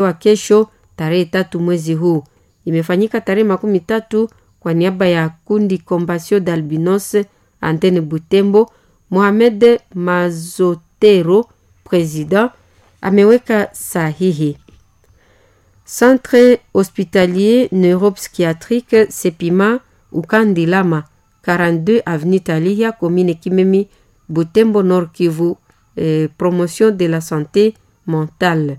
wa kesho tarehe tatu mwezi huu. Imefanyika tarehe makumi tatu kwa niaba ya kundi Combation d'Albinos Antenne Butembo. Mohamed Mazotero president ameweka sahihi. Centre hospitalier neuropsychiatrique Sepima Ukandilama 42 avenue Talia commune Kimemi Butembo Nord Kivu eh, promotion de la santé mentale.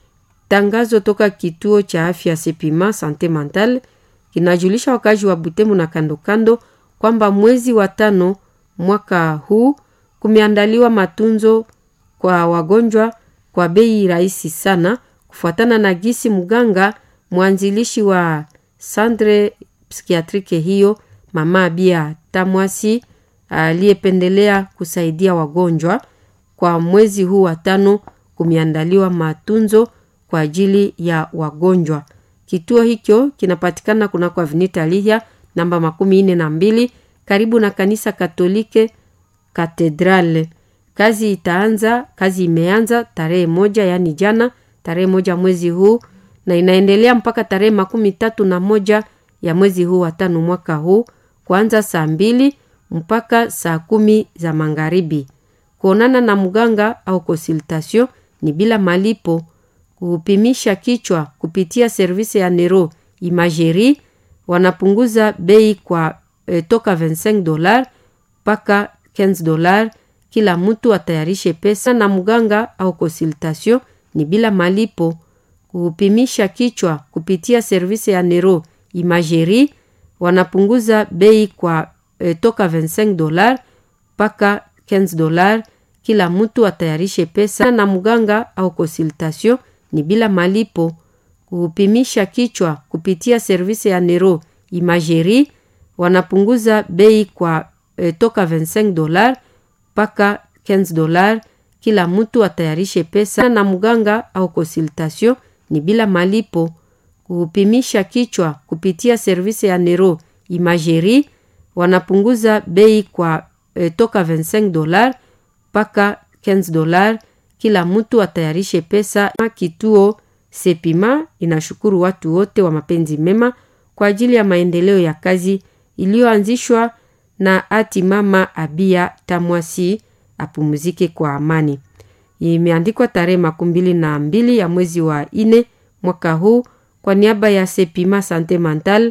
Tangazo toka kituo cha afya Sepima sante mentale kinajulisha wakazi wa Butembo na kando kando kwamba mwezi wa tano mwaka huu kumeandaliwa matunzo kwa wagonjwa kwa bei rahisi sana, kufuatana na gisi mganga mwanzilishi wa centre psikiatrike hiyo mama Bia Tamwasi aliyependelea kusaidia wagonjwa. Kwa mwezi huu wa tano kumeandaliwa matunzo kwa ajili ya wagonjwa. Kituo hicho kinapatikana kunako Avenue Lihia namba makumi nne na mbili karibu na kanisa Katolike Katedrale. Kazi itaanza, kazi imeanza tarehe moja yaani jana tarehe moja mwezi huu na inaendelea mpaka tarehe makumi tatu na moja ya mwezi huu wa tano mwaka huu kuanza saa mbili mpaka saa kumi za magharibi. Kuonana na mganga au consultation ni bila malipo. Kupimisha kichwa kupitia servisi ya Nero Imagerie wanapunguza bei kwa e, toka 25 dolar mpaka 15 dolar. Kila mtu atayarishe pesa na mganga au consultation ni bila malipo. Kupimisha kichwa kupitia servisi ya Nero Imagerie wanapunguza bei kwa e, toka 25 dolar mpaka 15 dolar. Kila mtu atayarishe pesa na mganga au consultation ni bila malipo. Kupimisha kichwa kupitia servisi ya Nero Imagerie wanapunguza bei kwa e, toka 25 dolar mpaka 15 dolar. Kila mtu atayarishe pesa na mganga au consultation ni bila malipo. Kupimisha kichwa kupitia servisi ya Nero Imagerie wanapunguza bei kwa e, toka 25 dolar mpaka 15 dolar. Kila mtu atayarishe pesa. Kituo Sepima inashukuru watu wote wa mapenzi mema kwa ajili ya maendeleo ya kazi iliyoanzishwa na ati mama Abia Tamwasi apumzike kwa amani. Imeandikwa tarehe makumi mbili na mbili ya mwezi wa ine mwaka huu kwa niaba ya Sepima Sante Mental,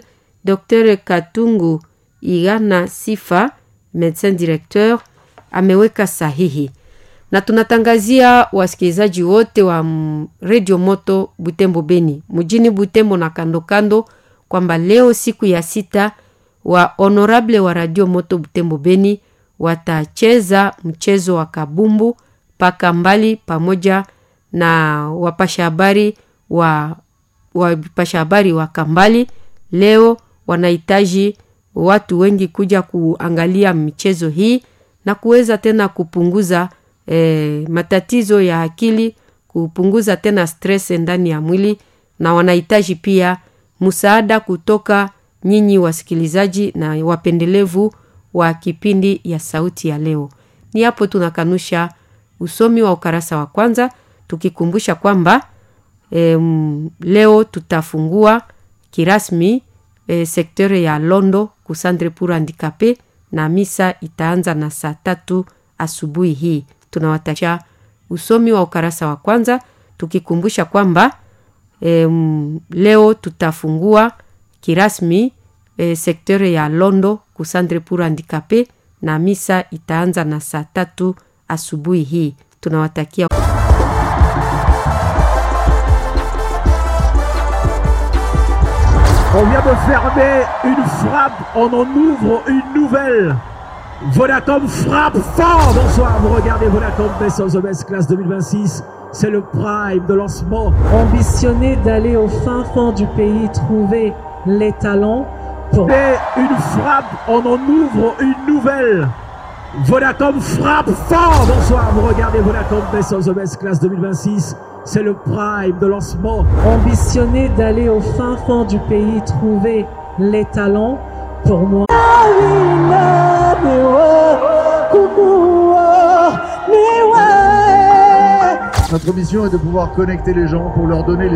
Dr Katungu Igana Sifa, medecin directeur, ameweka sahihi na tunatangazia wasikilizaji wote wa Radio Moto Butembo Beni mjini Butembo na kando kando kwamba leo siku ya sita wa honorable wa Radio Moto Butembo Beni watacheza mchezo wa kabumbu paka mbali pamoja na wapasha habari wa wapasha habari wa Kambali. Leo wanahitaji watu wengi kuja kuangalia michezo hii na kuweza tena kupunguza E, matatizo ya akili kupunguza tena stress ndani ya mwili, na wanahitaji pia msaada kutoka nyinyi wasikilizaji na wapendelevu wa kipindi ya sauti ya leo. Ni hapo tunakanusha usomi wa ukarasa wa kwanza, tukikumbusha kwamba e, leo tutafungua kirasmi e, sektore ya Londo kusandre pour handicapé na misa itaanza na saa tatu asubuhi hii tunawatakia usomi wa ukarasa wa kwanza tukikumbusha kwamba e, leo tutafungua kirasmi e, sektore ya Londo kusandre pour handicapé na misa itaanza na saa tatu asubuhi hii. Tunawatakia On vient de fermer une frappe, on en ouvre une nouvelle. Vodacom frappe fort. Bonsoir, vous regardez Vodacom Best of the Best Class 2026. C'est le prime de lancement. Ambitionner d'aller au fin fond du pays, trouver les talents pour... Et une frappe, on en ouvre une nouvelle. Vodacom frappe fort. Bonsoir, vous regardez Vodacom Best of the Best Class 2026. C'est le prime de lancement. Ambitionner d'aller au fin fond du pays, trouver les talents pour moi. Notre mission est de pouvoir connecter les gens pour leur donner les